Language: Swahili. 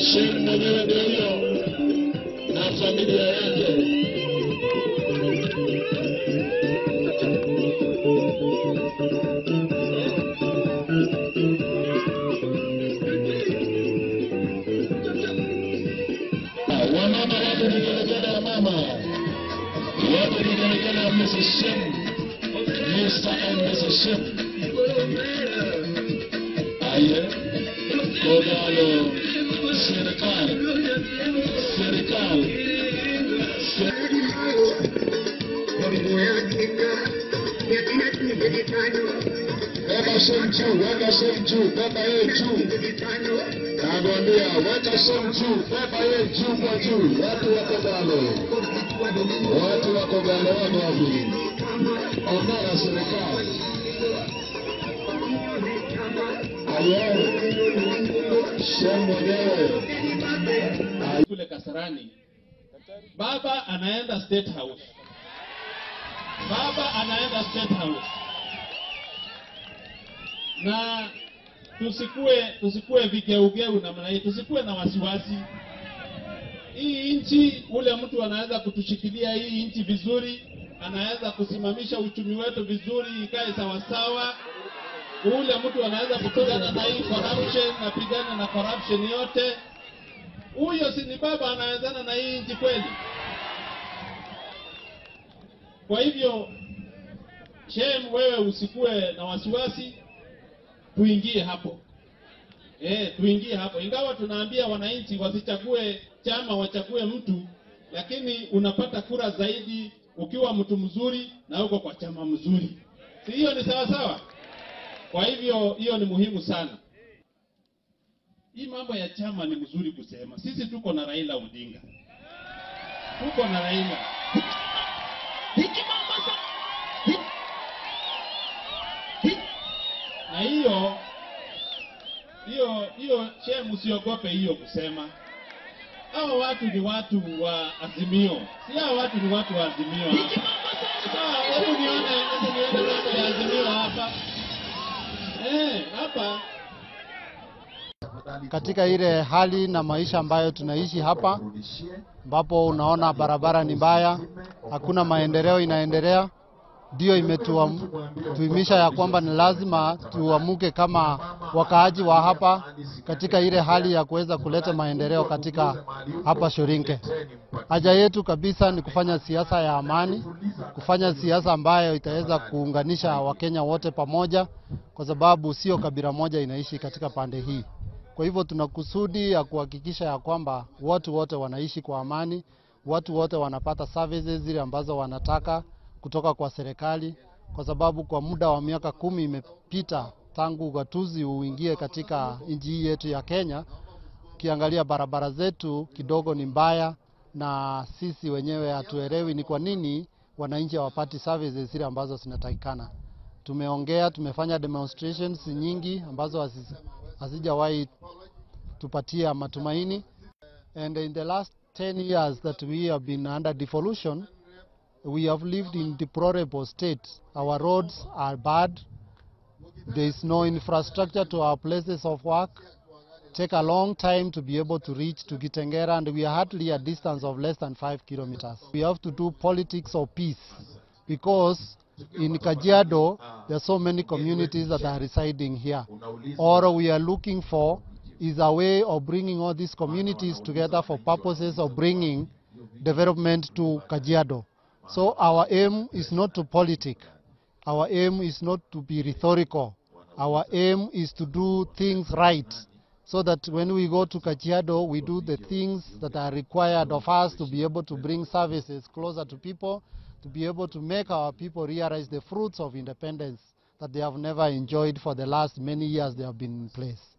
Shem mwenyewe ndio hiyo na familia yake. Wamama wapo vigelegele ya mama, wapo vigelegele ya Mrs. Shem, Mr. and Mrs. Shem. Aye, Kogalo, serikali, serikali, se- Weka Shem juu, weka Shem juu, beba yeye juu. Nakwambia weka Shem juu, beba yeye juu kwa juu. Watu wako Galo, watu wako Galo wako wapi? Ongea serikali. Aye, Shem mwenyewe. kule Kasarani, baba anaenda State House, baba anaenda State House, na tusikue tusikue vigeugeu namna hii, tusikue na wasiwasi. Hii nchi, ule mtu anaweza kutushikilia hii nchi vizuri, anaweza kusimamisha uchumi wetu vizuri, ikae sawasawa. Ule mtu anaweza kupigana na hii corruption, napigana na corruption yote huyo si ni baba anawezana na hii nchi kweli? Kwa hivyo Shem, wewe usikue na wasiwasi, tuingie hapo eh, tuingie hapo, ingawa tunaambia wananchi wasichague chama, wachague mtu, lakini unapata kura zaidi ukiwa mtu mzuri na uko kwa chama mzuri, si hiyo ni sawa sawa? Kwa hivyo hiyo ni muhimu sana. Hii mambo ya chama ni mzuri kusema. Sisi tuko na Raila Odinga, tuko na Raila na hiyo hiyo hiyo, Shem, usiogope hiyo kusema. Hao watu ni watu wa Azimio, si hao watu ni watu wa Azimio hapa. Sawa, hebu nione, hebu nione mambo ya Azimio hapa eh, hapa katika ile hali na maisha ambayo tunaishi hapa, ambapo unaona barabara ni mbaya, hakuna maendeleo inaendelea, ndio imetuimisha ya kwamba ni lazima tuamuke kama wakaaji wa hapa katika ile hali ya kuweza kuleta maendeleo katika hapa Shorinke. Haja yetu kabisa ni kufanya siasa ya amani, kufanya siasa ambayo itaweza kuunganisha Wakenya wote pamoja, kwa sababu sio kabila moja inaishi katika pande hii. Kwa hivyo tuna kusudi ya kuhakikisha ya kwamba watu wote wanaishi kwa amani, watu wote wanapata services zile ambazo wanataka kutoka kwa serikali, kwa sababu kwa muda wa miaka kumi imepita tangu ugatuzi uingie katika nchi hii yetu ya Kenya. Ukiangalia barabara zetu kidogo ni mbaya, na sisi wenyewe hatuelewi ni kwa nini wananchi hawapati services zile ambazo zinatakikana. Tumeongea, tumefanya demonstrations nyingi ambazo hazi- hazijawahi tupatia matumaini and in the last 10 years that we have been under devolution we have lived in deplorable state our roads are bad there is no infrastructure to our places of work take a long time to be able to reach to Kitengera and we are hardly a distance of less than 5 kilometers we have to do politics of peace because in Kajiado there are so many communities that are residing here all we are looking for is a way of bringing all these communities together for purposes of bringing development to Kajiado. So our aim is not to politic. Our aim is not to be rhetorical. Our aim is to do things right so that when we go to Kajiado, we do the things that are required of us to be able to bring services closer to people, to be able to make our people realize the fruits of independence that they have never enjoyed for the last many years they have been in place.